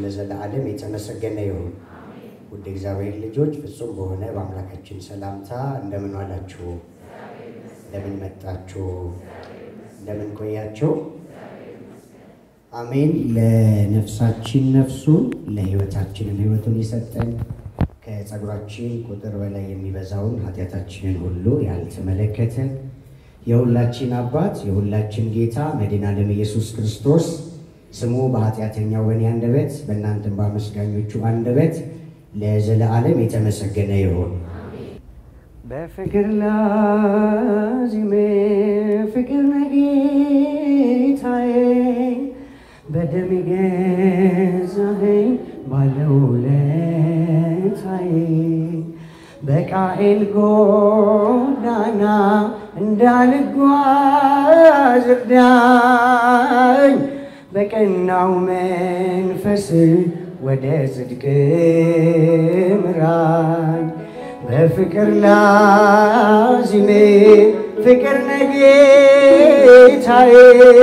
ለዘለዓለም የተመሰገነ ይሁን። ውድ እግዚአብሔር ልጆች ፍጹም በሆነ በአምላካችን ሰላምታ እንደምን ዋላችሁ? እንደምን መጣችሁ? እንደምን ቆያችሁ? አሜን። ለነፍሳችን ነፍሱን ለሕይወታችንም ሕይወቱን የሰጠን ከጸጉራችን ቁጥር በላይ የሚበዛውን ኃጢአታችንን ሁሉ ያልተመለከተን የሁላችን አባት የሁላችን ጌታ መድኃኔ ዓለም ኢየሱስ ክርስቶስ ስሙ በኃጢአተኛው በእኔ አንደበት በእናንተም በአመስጋኞቹ አንደበት ለዘለዓለም የተመሰገነ ይሁን። በፍቅር ላዚሜ ፍቅር ነጌታዬ በደም ገዛኸኝ ባለውለታዬ በቃኤል ጎዳና እንዳልጓዝ እርዳኝ በቀናው መንፈስ ወደ ጽድቅ ምራኝ በፍቅር ላዚሜ ፍቅር ነጌታዬ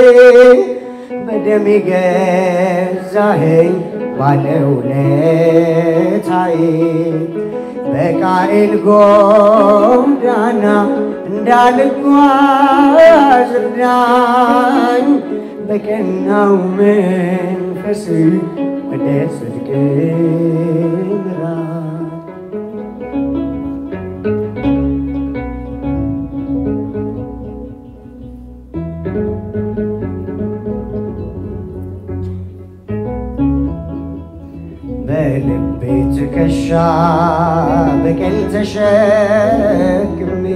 በደም ገዛኸኝ ባለውለታዬ በቃኤል ጎዳና እንዳልጓዝ እርዳኝ በቀናው መንፈስ ወደ ጽድቅ ምራኝ በልቤ ትከሻ በቀል ተሸክሜ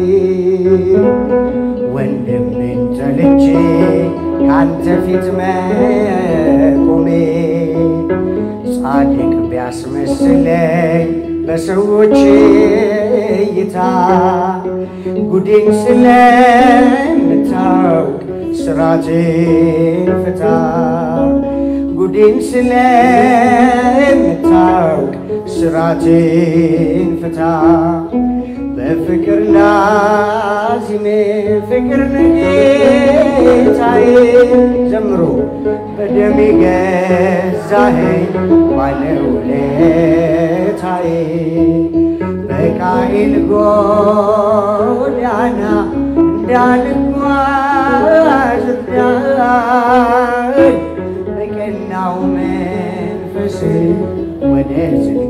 ወንድሜን ጠልቼ ካንተ ፊት መቆሜ ጻድቅ ቢያስመስለኝ በሰዎች እይታ ጉዴን ስለምታውቅ ስራቴን ፍታ ጉዴን ስለምታውቅ ስራቴን ፍታ በፍቅር ላዚሜ ፍቅር ነጌታዬ ዘምሮ በደም ገዛኸኝ ባለውለታዬ በቃኤል ጎዳና እንዳልጓዝ እርዳኝ በቀናው መንፈስ ወደ ጽድቅ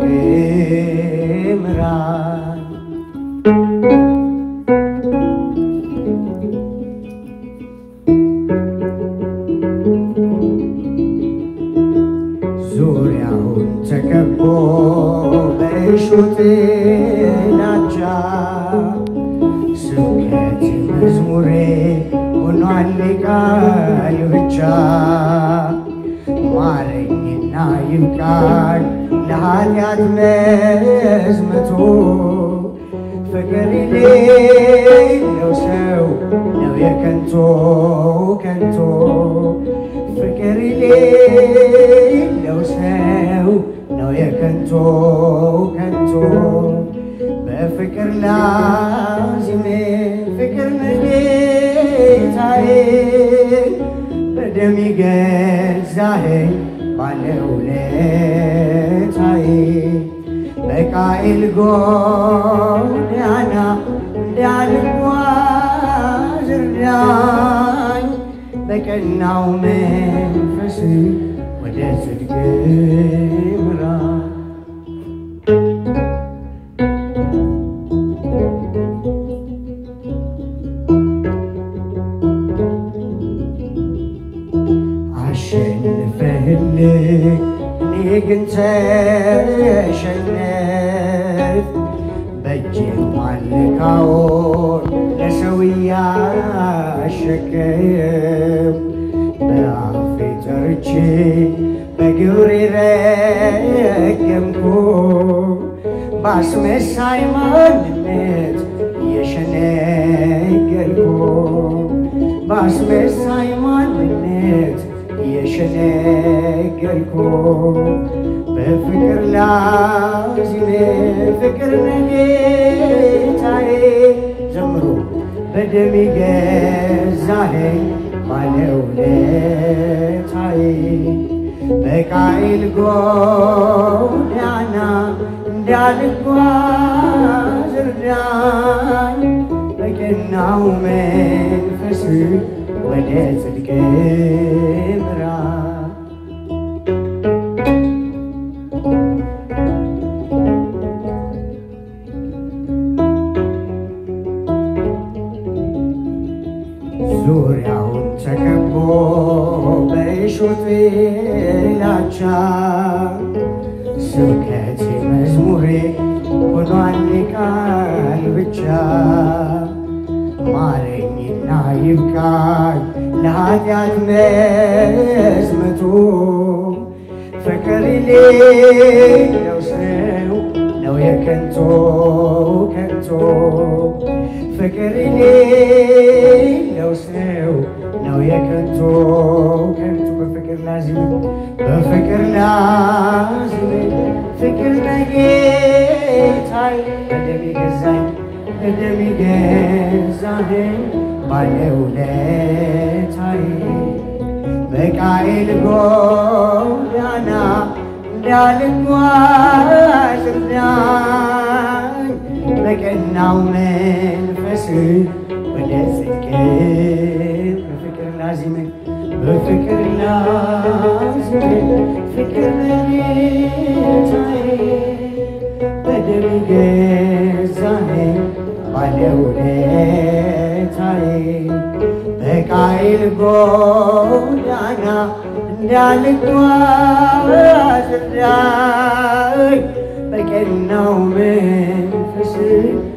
ምራኝ ዙሪያውን ተከቦ በእሾህ ጥላቻ ስብከት መዝሙሬ ሆኗል ቃል ብቻ ማረኝና ይብቃኝ ለኃጢአት መዝመቶ ፍቅር የሌለው ሰው ነው የከንቶ ከንቶ ፍቅር የሌለው ሰው ነው የከንቶ ከንቶ በፍቅር ላዚሜ ፍቅር ነጌታዬ በደም ገዛኸኝ ባለውለታዬ በቃኤል ጎዳና እንዳልጓዝ እርዳኝ በቀናው መንፈስ ወደ ጽድቅ ምራኝ አሸንፈህልኝ እኔ ግን ተሸነፍ በእጅ ማልካውን ለሰው እያሸከም በአፌ ጠርቼ በግብሬ ረገምኩ ባስመሳይ ማንነት የሸነገልኩ ባስመሳይ ማንነት የሸነገልኩ በፍቅር ላዚሜ ፍቅር ነጌታዬ ዘምሮ በደም ገዛኸኝ ባለውለታዬ በቃይል ጎዳና እንዳልጓዝ እርዳኝ በቀናው መንፈስ ወደ ጽድቅ ምራኝ ዙሪያውን ተከቦ በእሾህ ጥላቻ ስብከቴ መዝሙሬ ሆኗል ቃል ብቻ ማረኝና ይብቃኝ ለኃጢአት መዝመቱ ፍቅር የሌለው ሰው ነው የከንቱ ከንቱ ፍቅር የሌለው ሰው ነው የከንቱ ከንቱ በፍቅር ላዝም በፍቅር ላዝም ፍቅር ነጌታይ በደም ገዛኝ በደም ገዛኝ ባለውለታዬ በቃኤል ጎዳና እንዳልጓዝ እርዳኝ በቀናው መንፈስ ወደ ጽድቅ በፍቅር ላዚም በፍቅር ላዚም ፍቅር ነጌታዬ በደም ገዛኸኝ ባለውለታዬ በቃይል ጎዳና እንዳልጓዝ እርዳኝ በቀናው መንፈስ